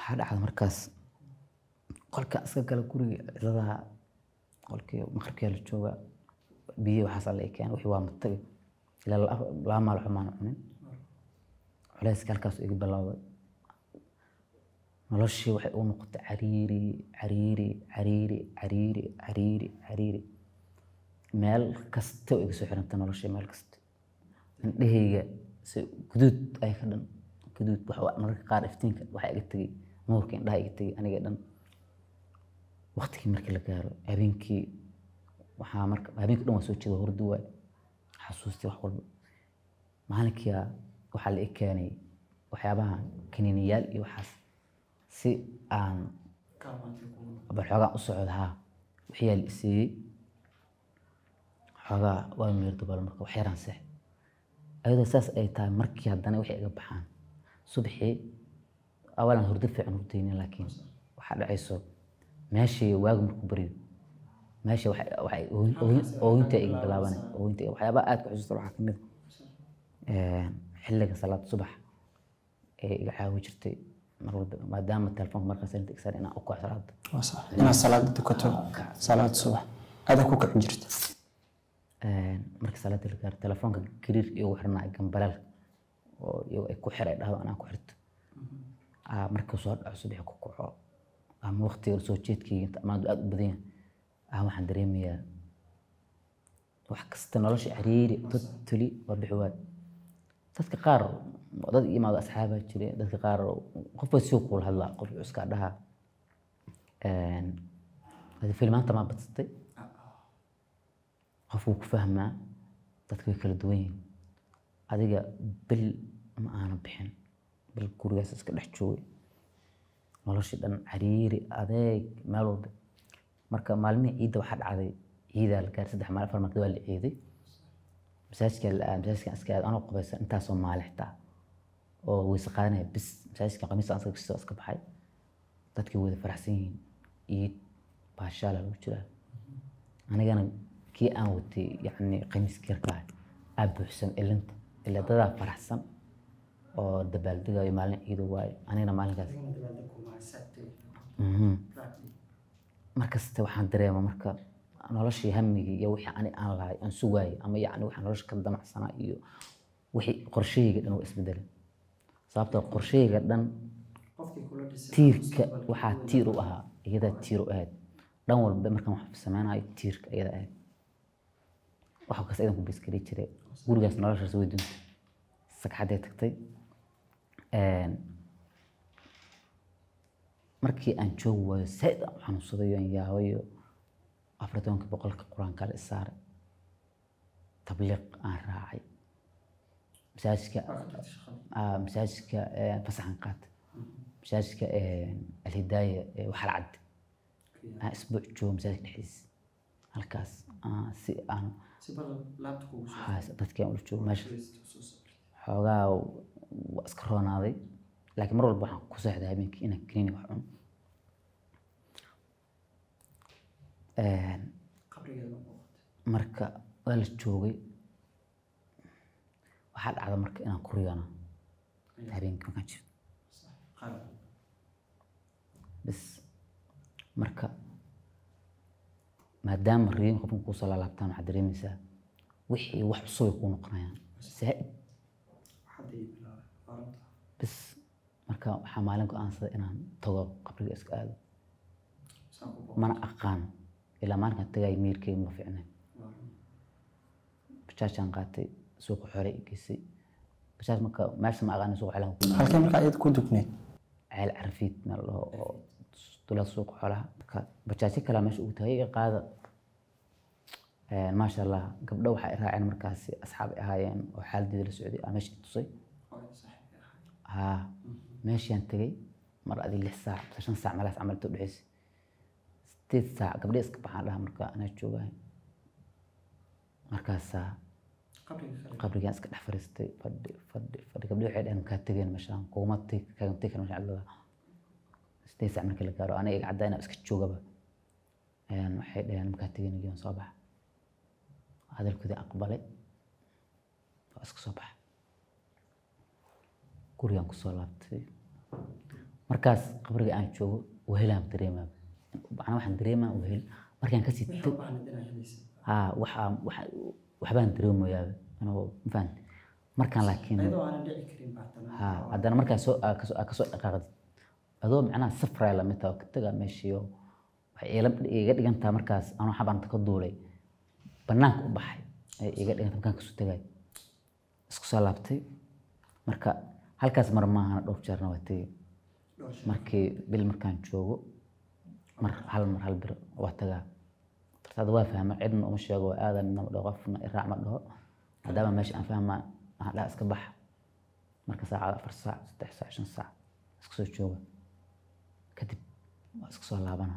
waxaa dhacda markaas qolka iska gala guriga cidadaha qolkii maqribkii la jooga biyo waxaas alla keen wixii waa matagay ilaa laba laba maal waxba maan cunin culayska halkaas iga bilowday noloshii waxay u noqotay cariiri cariiri cariiri cariiri cariiri cariiri meel kasta oo iga soo xirantay noloshii meel kasta indhahayga si guduud ay ka dhan guduud wax mararka qaar iftiinka waxaa iga tegay nuurka indhaha iga tegay aniga dhan waqtigii markii la gaaro habeenkii waxaa marka habeenkii dhan waa soo jeeda hurdi waay xasuustii wax walba maalinkia waxaa la i keenay waxyaabaha kaniiniyaal iyo waxaas si aan bal xoogaa u socda haa waxyaa la isiiyey xoogaa waa meer dabaal marka wax yaraan seex ayadoo saas ay tahay markii haddana waxay iga baxaan subaxii awalan hurdo fiican hurdaynin laakiin waxaa dhacayso meeshii waagu markuu baryo meesha waxay ooyinta iga bilaabanay ooyinta waxyaabaha aad ku xusuusta waxaa kamid xilliga salaad subax ee iga caawi jirtay mar walba maadaama telefoonka markaas inta igsaar inaan u kaco salaada waa sax inaad salaada tukato salaad subax adaa ku kicin jirta markii salaada la gaaro telefoonka gariir igu xirnaa gambaleel oo iyago ay ku xiray dhahdo anaan ku xirto markii soo dhaco subaxi ku kaco ama waqtiga soo jeedkayga inta amaandu aad u badan yahay ah waxaan dareemayaa wax kasta nolosha cariiri totally waa bixi waay dadka qaar dad imaado asxaabaa jire dadka qaar qofba sii kuula hadlaa qof cuskaa dhaha filmaanta maa badsatay qof wuu ku fahmaa dadka way kala duwan yihiin adiga bil ma aana bixin bil gurigaas iska dhex joogay noloshii dhan cariiri adeeg meel walba marka maalmihii ciidda waxaa dhacday ciidaa la gaaray saddex maal afar maalmood waa la ciiday masaajidka la aad masaajidka iska aad anoo qabaysan intaasoo maali xitaa oo weyse qaadanaya bis masaajidka qamiis aan iska iska baxay dadkii wada faraxsan yihiin ciid baashaala lagu jiraa anigana kii aan watay yacni qamiiskii yarkaa aa buuxsan ilinta ilaa dadaa faraxsan oo dabaaldegayo maalin ciido waayo anigana maalinkaas markasta waxaan dareema marka noloshii hamigii iyo wixii ani aan lahay aan sugaayay ama yacni waxaan nolosha ka damacsanaa iyo wixii qorshahayga dhan waa isbedelay sababtoo qorshahayga dhan tiirka waxaa tiir u ahaa iyadaa tiir u ahayd dhan walba markaan wax sameynayo tiirka iyada ahayd waxa kas idan ku biskari jiray gurigaas noloshaas way duntay sagxaday tagtay markii aan joogi waayo saaid aan u xanuunsaday aan yaabayo afar tobanka boqolka qur-aanka la isaaray tabliiq aan raacay masaajidka masaajidka fasaxan qaata masaajidka alhidaaya waxal cadde aan isbuuc joogo masaajidka dhexdiisa halkaas si aan dadkii aan ula joogo meesha xoogaa waa iska roonaaday laakiin mar walba waxaan ku seexday habeenkii inaan kaniini wax cuno marka waa la joogay waxaa dhacda marka inaan ku riyoono habeenkii markaan jirto bis marka maadaama riyoon qofkan kuusoo laalaabtaan waxaad dareemaysaa wixii wax cusub ay kuu noqonayaan zaaid bis marka waxaa maalin go-aansaday inaan tago qabriga iska aado mana aqaan ilaa maalinkaan tagay miirkeyga ma fiicnay bajaajaan qaatay suuqa xore i geysay bajaaj marka meesha ma aqaanin suuqa xoolaha ku halkee markaa iyada ku dugneed ceel carafiid meel dhaho oo dulada suuqa xoolaha marka bajaajyo kalaa meesha ugu tagay iga qaada maasha allah gabdho waxay i raaceen markaasi asxaab ay ahaayeen oo xaaladeeda la socday aa meesha i tusay haa meeshaan tegay mar adi lix saac mise shan saac meelahaas camal inta udhexeysay sideed saac gabdhe iska baxaan dhaha marka anaa joogahay markaasaa qabrigaan iska dhex fariistay fadhi fadhi fadhi gabdhe waxay dhaheen makaa tegeen meeshaan kuguma kaagan tegi karan meeshaan cidlada sideed saac markii la gaaro aniga iga caddaa inaa iska joogaba waxay dhaheen makaa tegeen gion soo baxa hadalkoodii aqbalay waa iska soo baxa gurigaan kusoo laabtay markaas qabriga aan joogo wehelaan dareemaa macnaa waxaan dareemaa wehel markaan kasii tag haa waxaa waxa- waxbaan dareemayaa anoo mafahant markaan laakiin haa haddana markaa soo aa kasoo aa kasoo dhaqaaqdid adoo macnaha safraya lamid taha oo ka tagaa meeshiiyo waxay iila iga dhigantaa markaas anoo xabanta ka duulay banaanka u baxay ay iga dhiganta markaan kasoo tagay isku soo laabtay marka halkaas mar maahana dhowr jeerna waa tegey markii bil markaan joogo mar hal mar hal bir waa tagaa dartaada waa fahma cidna uma sheego waa aadan nama dhaho qofna iraac ma dhaho maadaama meesha aan fahmaa waxaan dhaha iska baxa marka saacada afar saac saddex saac shan saac iska soo jooga kadib waa iska soo laabana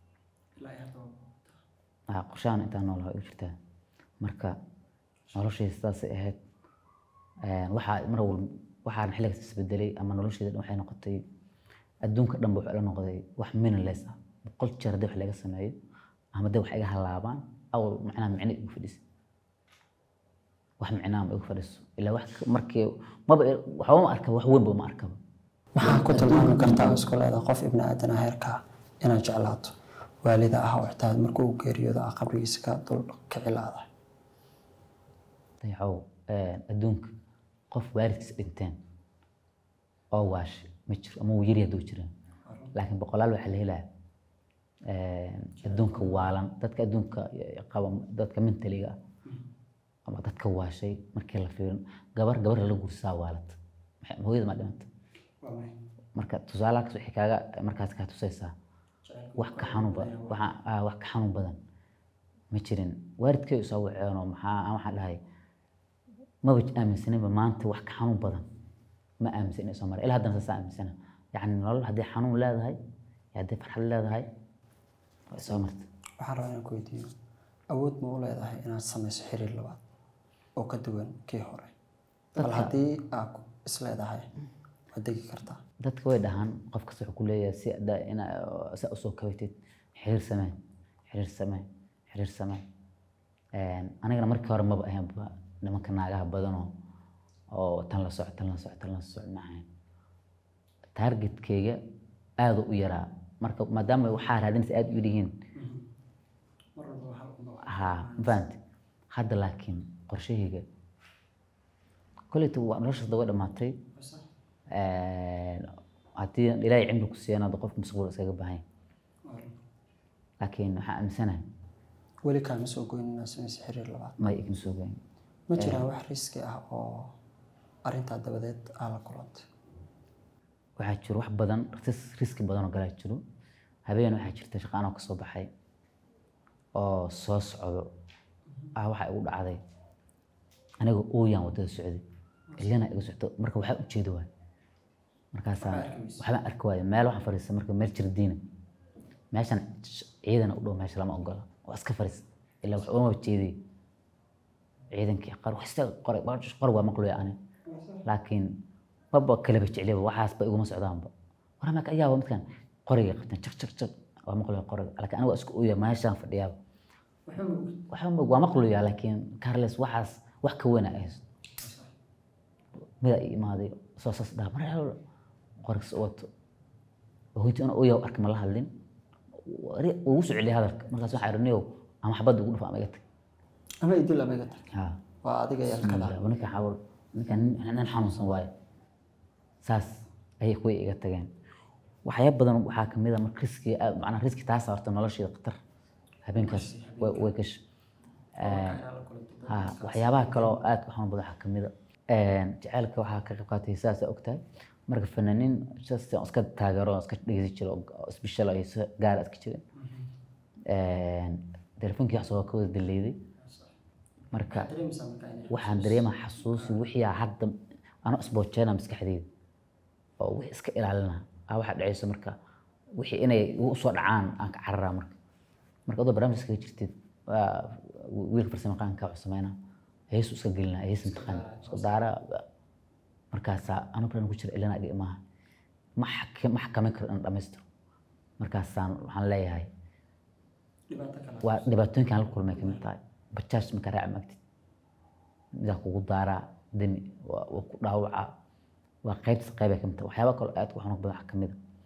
Ah, qorshahan intaan nool waa igu jirtaa marka noloshayda sidaasay ahayd Een, waxaa mar walba waxaan xilligaas isbedelay ama noloshayda dhan waxay noqotay adduunka dhanba wuxuu ila noqday wax meaningless ah boqol jeer haddii wax laga sameeyo ama haddii wax iga halaabaan awal macnaha micno igu fadhisa wax micnaha ma igu fadhiso ilaa wax ka- markii maba waxba ma arkaba wax weynba ma arkaba maxaa ku tilmaami kartaa oo isku leedahay qof ibni aadan heerkaa inaad jeclaato waalida ah oo xitaa markuu u geeriyoodo ah qabrigiisa ka dul kici laadahay dayacow adduunka qof waalidkiis dhinteen oo waashay ma jiro ama wuu yari hadduu jiraan laakiin boqolaal waxaa la helaa adduunka waalan dadka adduunka qaba dadka mentaliga ah ama dadka waashay markii la fiirin gabar gabar la gursaa waalata Maxay- hooyada ma dhimata marka tusaalahaas waxay kaaga markaas kaa tusaysaa wax ka xanuun badan waxa- ah, wax ka xanuun badan ma jirin waalidkay u soo waceenoo maxaa aan waxaan dhahay maba aaminsaninba maanta wax ka xanuun badan ma aaminsan inay soo maray ilaa haddana saas aaminsana yacni nolol haddii xanuun leedahay iyo haddii farxad leedahay way soo marta waxaan rabaa inaan ku weydiiyo awood ma u leedahay inaad samayso xiriir labaad oo ka duwan kii hore bal Dadka- haddii aad ku- is leedahay waad degi kartaa dadka way dhahaan qof kasta wuxuu ku leeyahay si ada ina si aad usoo kabaytid xiriir samee xiriir samee xiriir samee Een, anigana markii hore maba ahaynba nimanka naagaha badanoo oo tan la soco tan la soco tan la soco ma ahayn targetkeyga aada u yaraa marka maadaama waxaa raadinaysa aada u yihiin ha ma fahamti hadda laakiin qorshahayga kolleyta waa noloshaas way dhamaatay Een, haddii ilaahay cimri ku siiyana hadda qofka mustaqbal iskaga baahan yahay laakiin waxaan aaminsanahay weli kaama soo goyn inaad samayso xiriir labaad may igma soo gayn ma jiraan wax riski ah oo arrintaa dabadeed aa la kulantay waxaa jiro wax badan ris- riski badan oo galaa jiro habeen waxaa jirta shaqaan oo kasoo baxay oo soo socdo ah waxaa igu dhacday aniga ooyaan wadada socday ilana iga socdo marka waxaa ujeeda waay markaasaan waxbaan arki waayo meel waxaan fadhiista marka meel jirdiina meeshan sh- ciidana u dhow meesha lama ogola waa iska fadhiista ilaa wax uma jeediyay ciidankii qar wax istaag qoray qor waa maqluya ani laakiin maba kaleba jecliba waxaasba iguma socdaanba warama ayaaba midkan qoriga qabteen jak jak jak waa maqluya qoriga laakiin aniga waa isku uya meeshaan fadhiyaaba waxba ma- waa maqluya laakiin carles waxaas wax ka weyna ay haysto mida i imaaday soo saas dhaha mar helo qorigas u wato hoyti una uya arka ma la hadlin Wari- wuu ugu soo celiyay hadalka markaas waxaa irniyow ama xabadda ugu dhufa ama iga tag ama idil ama iga tag Ha. waa adiga yalkada ninka xawal ninkan nin nin xanuunsan waaye saas ayay kuwii iga tageen waxyaabo badan waxaa kamid a marka riski aad- macnaa riski taas horta nolosheeda khatar habeenkaas way way gasha ha waxyaabaha kaloo aadka u xanuun badan waxaa kamid a jaceylka waxaa ka qayb qaatay sidaas ogtahay marka fanaaniin sidaas aan iska taageero aan iska dhegeysan jiro oo isbishal ay si gaara iska jirin telefoonkii wax soo ka wada daleyday marka waxaan dareemaa xasuusi wixii aa hadda ano isboojeena maskaxdeyda oo wixii iska ilaalina aa waxaa dhacayso marka wixii inay igu soo dhacaan aan ka cararaa marka marka adoo barnaamij iskaga jirtid waa wiilka farsamaqaanka wuxuu sameynaa heesu iska gelina hees imtixaan isku daara markaasaa anu baran ku jira ilana iga imaaha ma xak- ma xakameyn karo in dhamaystiro markaasaan waxaan leeyahay waa dhibaatooyinkan la kulmay kamid tahay bajaaj markaa raaci maagtid midaa kugu daaraa demi waa waa ku dhaawacaa waa qaybtas qaybay kamid tahay waxyaaba kaloo aad u xanuun badan waxaa kamid a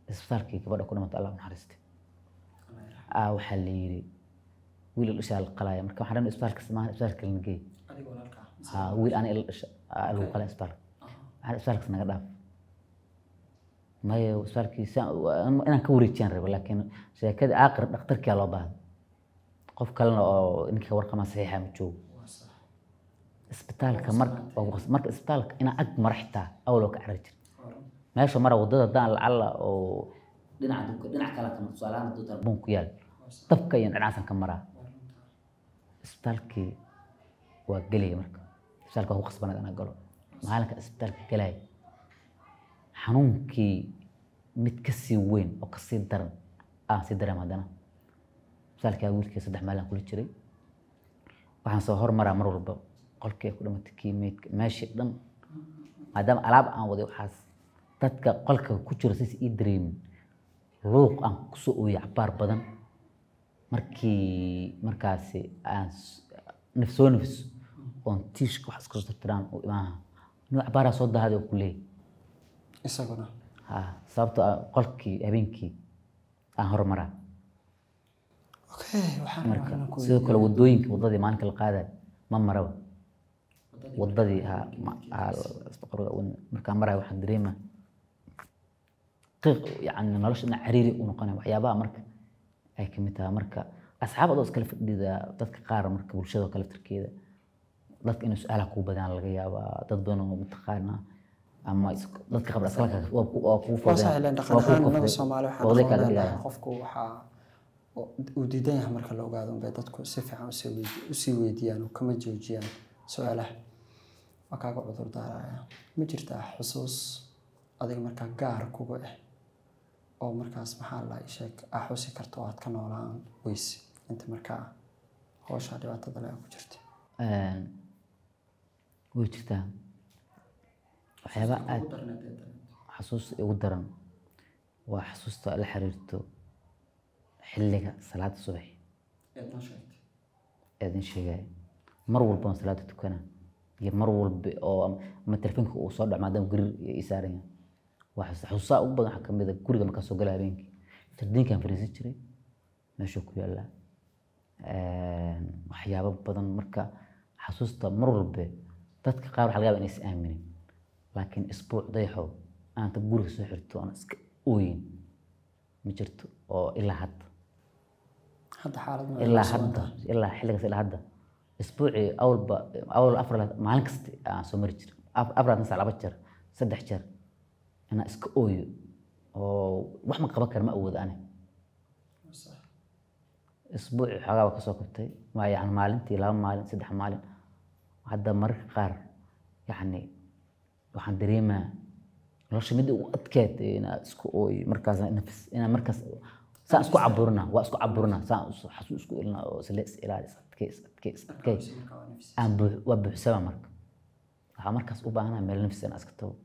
isbitaalkii gabadha ku dhimatay allah u naxariistay aa waxaa la yidhi wiil il dhishaa la qalaya marka waxaan dhan isbitaalka maahan isbitaalka kalena geey ha wiil ana il dhisha aa lagu qalay isbitaalka waxaan isbitaalkas naga dhaaf maya isbitaalkii saan- waa- inaan ka wareejiyaan rabo laakiin sheekada aaqir dhakhtarkiyaa loo baahday qof kalena oo ninkii warqama saxiixa ma joogo isbitaalka marka marka isbitaalka inaa ag mara xitaa awloo ka carari jir meesha mara wadada daan lacala oo dhinaca dunka dhinac kale kan tusaalahaan hadduu darbuun ku yaal dabka iyo dhinacaasan ka maraa isbitaalkii waa gelaya marka isbitaalka waa ku qasbanayd anaa galo maalinka isbitaalka galaya xanuunkii mid ka sii weyn oo ka sii daran aan sii dareem haddana isbitaalkaa wiilkii saddex maalin kula jiray waxaan soo hormaraa mar walba qolkii ay ku dhimatay kii meydka meeshii dhan maadaama alaab aan waday waxaas dadka qolka ku jira saysa ii dareemin luuq aan kusoo ooyay cabaar badan markii markaasi aan s- naf soo nafis oon tiishka wax iska soo tirtiraan oo imaaha nin cabaaraa soo dahaday oo ku leeyay isaguna ha sababtoo ah qolkii habeenkii aan hormaraa okay waxaan rabaa marka inaan ku sidoo kale wadooyinka wadadii maalinka la qaadayo ma maraba wadadii ha ma- ha- qorga wan- markaan marayo waxaan dareema qiiq yani nolosha dhinac cariiri u noqonaya waxyaabaha marka ay kamid tahay marka asxaab adoo iskala fadhida dadka qaar marka bulshada kale tarkeeda dadka inay su-aalaha kuu badaan laga yaabaa dad badan oo mataqaana ama is- dadka qabla iskalka waa ku- waa kuu waa sax ileen dhaqan ahaan innaga fudeen soomaali waxaan waqti kala aqoon dhigaya leenahay qofku waxaa uu diidan yahay marka la ogaado unbay dadku si fiican usii weydi- usii weydiiyaan oo kama joojiyaan su-aalaha waa kaaga cudur daaraya ma jirtaa xusuus adiga markaa gaar kuga ah oo markaas maxaa la sheeg aa xusi karta oo aad ka noolaan weyse inta markaa howshaa dhibaatada le ku jirta Een, way jirtaa waxyaaba aad xasuusta igu daran waa xasuusta la xiriirto xilliga salaada subax ee idin sheegaya mar walba aan salaada tukana iyo mar walba oo am- ama telefoonka uu soo dhaco maadaama guri ii saaran yahay waa xasuusta xasuustaha ugu badan waxaa kamid a guriga markaa soo gala habeenkii jardiinkaan fariisan jiray meeshuu ku yaallaa Een, waxyaabo badan marka xasuusta mar walba dadka qaar waxaa laga yaabaa inaysan aaminin laakiin isbuuc dayaxow aanta guriga soo xirto aan iska ooyin ma jirto oo ilaa hadda hadda xaalad ma ilaa soo hadda wadaa? ilaa xilligaas ilaa hadda isbuucii awalba awal afar maalin kasta aan soo mari jiray Af- afar sac laba jeer saddex jeer inaan iska ooyo oo wax ma qaban kara ma awoodo ani isbuuci xoogaa baa kasoo kabtay waa yani maalintii laba maalin saddex maalin hadda mararka qaar yani waxaan dareemaa nolosha mid ugu adkeed inaa isku ooy markaas nafis inaa markaas saan isku caburina waa isku caburina saan is- xasuus isku ilina oo isla is ilaali is adkey is adkey is adkey aan buux waa buuxsama marka waxaa markaas u baahanaha meel nafis inaa iska tago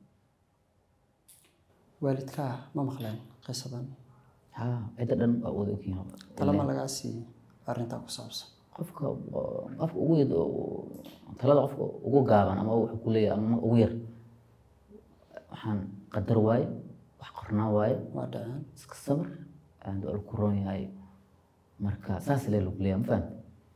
waalidkaa ma maqleen qisadan ha cidda dhan waa wada ogyihiin talama lagaa siiyey arrintaa ku saabsan qofka oo- qofka ugu yar oo- talada qofka ugu gaaban ama wuxuu ku leeyahay ama ugu yar waxaan qadar waaye wax qornaa waaye waa dhaceen iska sabr aan waa ku roon yahay marka saas lee lagu leeyahay ma fahamta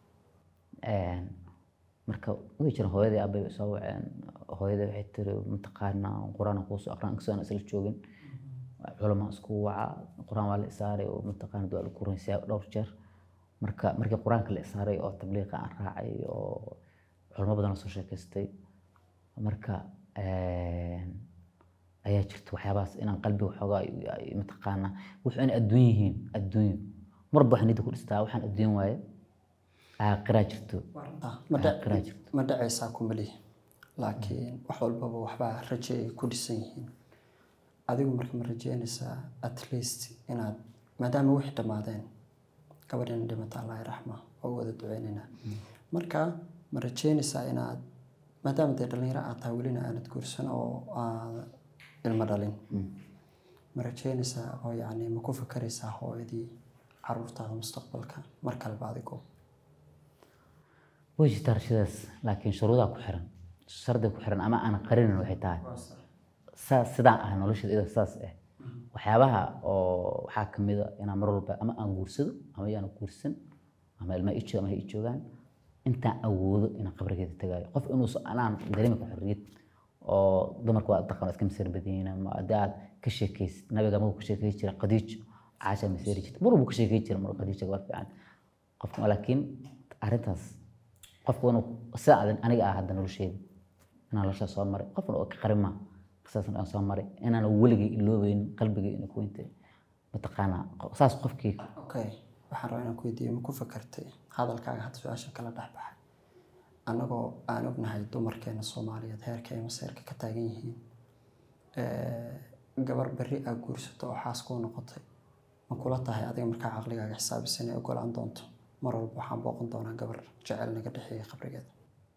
marka way jiraan hooyadii aabay bay soo waceen hooyadii waxay tiri mataqaanaa qur-aan aan kuusoo aqraan inkastoo aan isla joogin culamaa isku waca qur-aan waa la isaaray oo mataqaana waa lagu runsiyaa dhowr jeer marka markii qur-aanka la isaaray oo tabliiqa aan raacay oo culamo badan oo soo sheekaystay marka ayaa jirta waxyaabahaas inaan qalbiga waxoogaa ay- ay mataqaanaa wuxuu inay adduun yihiin adduunyo marba waxaan nidda ku dhistaa waxaan adduun waaye aaqiraa jirto ma dha- aaqiraa jirto ma dhacaysaa kumali laakiin wax walbaba waxbaa raje ay ku dhisan yihiin adigu marka ma rajeynaysaa at least inaad maadaama wixii dhammaadeen gabadhina dhimata allahi raxma oo u wada duceynaynaa marka ma rajeynaysaa inaad maadaama dee dhallinyaro aad tahay welina aanad guursan oo aad ilmo dhalin ma rajeynaysaa oo yacni ma ku fakaraysaa hooyadii caruurtaada mustaqbalka mar kaleba adigoo way jirtaa rashadaas laakiin shuruudaa ku xiran shardi ku xiran ama aan qarinin waxay tahay saa sidaan ah nolosheeda iyadoo saas ah waxyaabaha oo waxaa ka mid a inaan mar walba ama aan guursado ama yaan guursan ama ilma ii jooga ama ha ii joogaan intaan awoodo inaan qabrigeeda tagaayo qof inuusan anaan dareemi ka xorriyad oo dumarku waa dhaqan iska masir badiyeen ama haddii aad ka sheekaysid nabiga markuu ka sheekay jira khadiijo caasha maseeri jirta mar walbuu ka sheekay jira mar khadiijo gabar fiican qofka laakiin arrintaas qofku inuu sida adan aniga ah hadda nolosheeda inaan noloshaa soo maray qofna oo ka qarin maa qisaasna aan soo maray inaan weligay iloobeyn qalbigay inay ku intay mataqaanaa saas qofkii okay waxaan rabaa inaan ku weydiiyo ma ku fakartay hadalkaaga hadda su-aasha kala dhex baxay annagoo aan ognahay dumarkeena soomaaliyeed heerka ay maseerka ka taagan yihiin gabar berri aa guursato oo xaas kuu noqotay ma kula tahay adiga markaa caqligaaga xisaabisan inay ogolaan doonto mar walba waxaan booqan doonaa gabar jecel naga dhexeeya qabrigeeda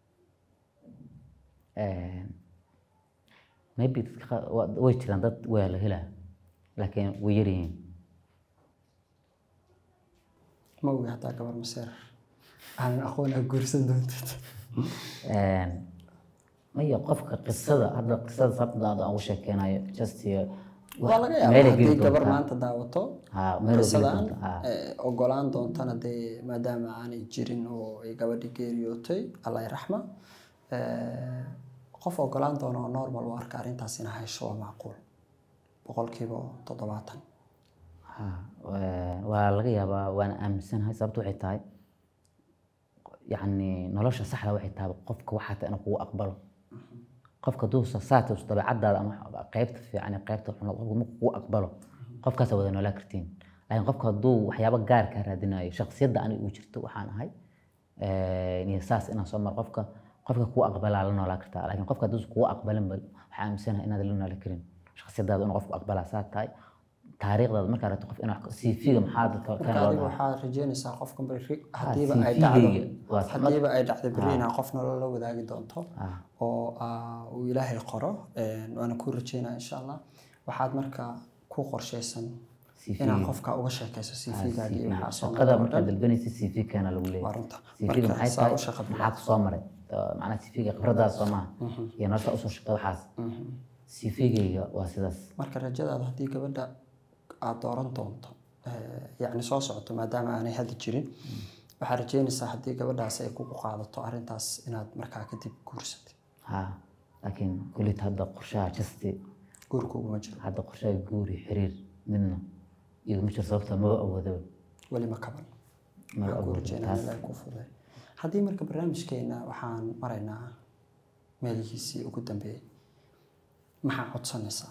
maybe dadka qaar waa- way jiraan dad waa la helaa laakiin way yaryihiin ma ogi hataa gabar maseer aanan aqoon aa guursan doontid maya qofka qisada hadda qisada sababta aan ugu sheekeynayo just iyo waa laga meelay yaabaa geli haddii gabar doontaa. maanta daawato Ha, meelay geli qisadan doontaa, ha. eh, ogolaan doontana dee maadaama aanay jirin oo ay gabadhi geeriyootay allah raxma qof ogolaan doona oo normal u arka arrintaas ina haysho waa macquul boqolkiiba toddobaatan Ha, waa- waa laga yaabaa waana aaminsanahay sababta waxay tahay yacni nolosha saxda waxay tahay qofka waxaa tahay inuu kugu aqbalo qofka duusa saatus dabeecadaada ama qaybta fiican iyo qaybta xun qofka markuu kugu aqbalo qofkaasa wada noolaa kartiin laakiin qofka hadduu waxyaabo gaar kaa raadinayo shakhsiyadda aniga uu jirto waxaan ahay eh, iyo saas inaan soo maro qofka qofka kugu aqbalaa la noolaa kartaa laakiin qofka hadduusan kugu aqbalin ba waxaa aaminsanahay inaad la nooli karin shakhsiyadaada inuu qofku aqbalaa saa tahay taariikhdaada markaa rabto qof inaa cv-ga maxaa dadka marka kana loo adiga dhahaa waxaad rajeynaysaa qofka beri hadiiba CV ay dhacdo gayga waa hadiiba ay dhacdo beri inaa qof nolol la wadaagi doonto Ah. oo ah, uu ilaahay qoro een, waana ku rajeynaa insha allah waxaad marka ku qorshaysan CV. inaad qofka uga sheekayso cv-gaaga iyo waxaa soo shaqada maray oo markaad dhan. dalbanaysa cv kana lagu Waa leeyahay runta. cv-ga Marka maxay saa tahay u shaqo maxaa ku soo maray Uh, macnaha cv-ga khibradaada soo maaha iyo nolosha usoo shaqada waxaas cv-gayga waa sidaas marka rajadaada haddii gabadha aad dooran doonto eh, yacni soo socoto maadaama aanay hadda jirin waxaad rajeynaysaa haddii gabadhaas ay kugu qaadato arrintaas inaad markaa kadib guursatid ha laakiin kullit hadda qorshaha jasti guurkuguma jiro hadda qorshaha guuri xiriir midna iguma jiro sababta maba awoodo weli ma kaban maba waxaan ku awoodo rajeynaa taas ilaahay kuu fuday haddii marka barnaamijkeena waxaan maraynaa meelihiisii ugu dambeeyey maxaa codsanaysaa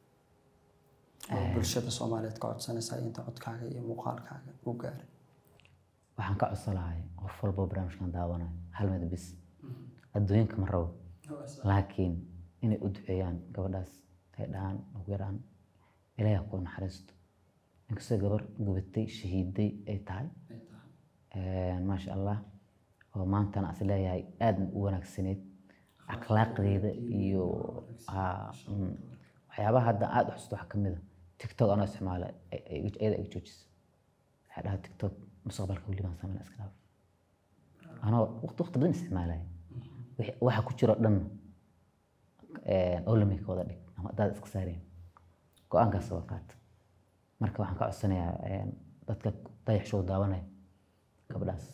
oo bulshada soomaaliyeed ka codsanaysaa inta codkaaga iyo muuqaalkaaga u gaaray waxaan ka codsanahay qof walbo barnaamijkan daawanayo hal mid bis adduunka ma rabo laakiin inay u duceeyaan gabadhaas ay dhahaan ugu yaraan ilaahay ha kuu naxariisto inkastoo gabar gubatay shahiiday ay tahay maasha allah oo maantana is leeyahay aadna u wanaagsaneyd akhlaaqdeeda iyo haa, mm, waxyaabaha hadda aada u xusuusto waxaa ka mid a tiktok anoo isticmaala ay- ay- iyada ay joojisa waxay dhahaa tiktok mustaqbalka weli baan sameyn iska dhaaf anoo waqti waqti badan isticmaalaya wixii- waxa ku jiro dhan olamika wada dhig ama hadaad iska saareen go-aankaas waa qaata marka waxaan ka codsanayaa een, dadka dayax show daawanaya gabadhaas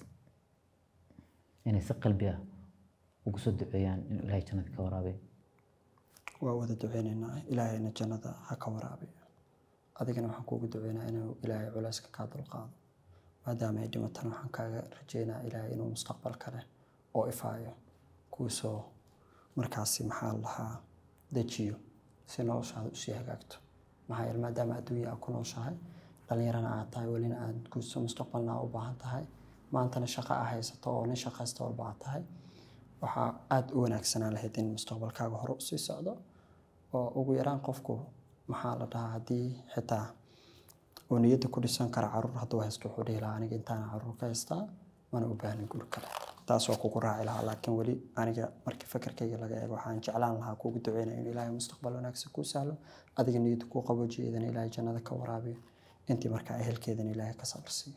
inay si qalbi ah ugu soo duceeyaan inuu ilaahay jannada ka waraabiyo waa wada duceynaynaa ilaahayna jannada ha ka waraabiyo adigana waxaan kuugu duceynaa inuu ilaahay culayska kaa dulqaado maadaama ay dhimatana waxaan kaaga rajeynaa ilaahay inuu mustaqbal kale oo ifaayo kuusoo markaasi maxaa la lahaa dejiyo si noloshaada usii hagaagto maxaa yeele maadaama adduunya aad ku nooshahay dhalinyarana aad tahay welina aad guurso mustaqbalna aad u baahan tahay maantana shaqo aa haysato oo nin shaqaysta walba aad tahay waxaa aada u wanaagsanaan lahayd in mustaqbalkaaga hore usii socdo oo ugu yaraan qofku maxaa la dhahaa haddii xitaa uu niyadda ku dhisan kara caruur hadduu haysto wuxuu dhihi lahaa aniga intaana caruur ka haystaa mana u baahnin guur kale taas waa kugu raaci lahaa laakiin weli aniga markii fakarkayga laga eego waxaan jeclaan lahaa kuugu duceynaya in ilaahay mustaqbal wanaagsan kuu sahlo adiga niyadda kuu qaboojiyo idana ilaahay jannada ka waraabiyo intii markaa ehelkeedana ilaahay ka sabr siiyo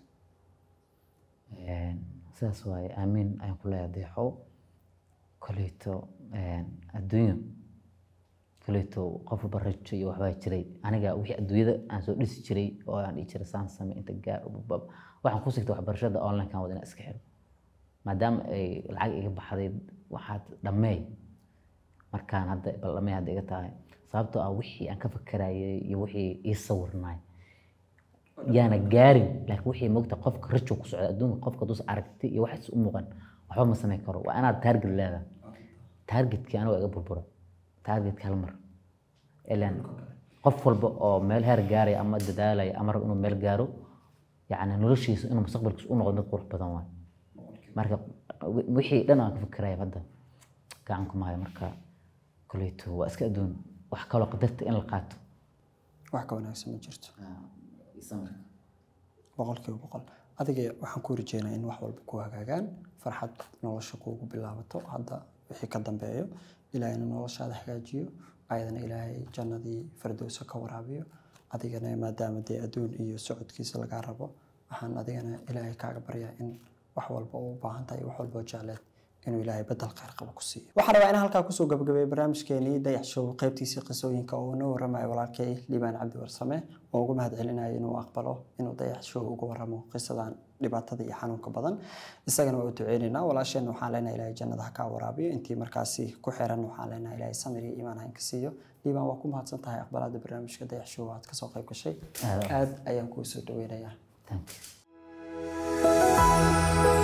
Een, sidaas waaye aamiin ayaan ku leeyahay deexow koleyto een, adduunyo kaleeto qof walba rajo iyo waxbaa jiray aniga wixii adduunyada aan soo dhisi jiray oo aan dhihi jiray saan same inta gaar ubabab waxaan ku sigtay waxbarashada online-kan wada inaan iska xiro maadaama ay lacag iga baxday waxaad dhammeey markaan hadda bal dhammeey hadda iga tahay sababtoo ah wixii aan ka fakarayay iyo wixii ii sawirnaay yaana gaarin laakiin wixii moogta qofka rajo ku socda adduunka qofka dus aragti iyo waxaas u muuqan waxba ma samayn karo waa inaad taarget leedahay taargetkii aniga iga burbura taargetka hal mar ilan qof walba oo meel heer gaaraya ama dadaalaya ama rab inuu meel gaaro yacni noloshiisa inuu mustaqbalkiisa u noqdo mid qurux badan waay marka wi- wixii dhan aan ka fikiraya hadda gacan kuma hayo marka koleyto waa iska adduun wax kaloo qadarta in la qaato wax ka wanaagsan ma jirto boqolkiiba boqol adiga waxaan ku rajeynaa in wax walba ku hagaagaan farxad nolosha kuugu bilaabato hadda wixii ka dambeeyo ilaahayna noloshaada hagaajiyo ayadana ilaahay jannadii fardowsa ka waraabiyo adigana maadaama dee adduun iyo socodkiisa lagaa rabo waxaan adigana ilaahay kaaga baryaa in wax walba u baahan tahay wax walba oo jecleed inuu ilaahay bedel khayr qabo ku siiyo waxaan rabaa in halkaa kusoo gabagabeeyo barnaamijkeenii dayax show qaybtiisii qisooyinka oo noo waramayo walaalkay liibaan cabdi warsame oo ugu mahad celinayo inuu aqbalo inuu dayax show uga waramo qisadan dhibaatada iyo xanuunka badan isagana waa u duceynaynaa walaasheenna waxaan leenahay ilaahay jannada ha kaa waraabiyo intii markaasi ku xiran waxaan leenahay ilaahay samir iyo iimaan ha inka siiyo liibaan waa ku mahadsan tahay aqbalaada barnaamijka dayax show aad kasoo qayb gashay Aad. aad ayaan kuu soo dhaweynayaa thank you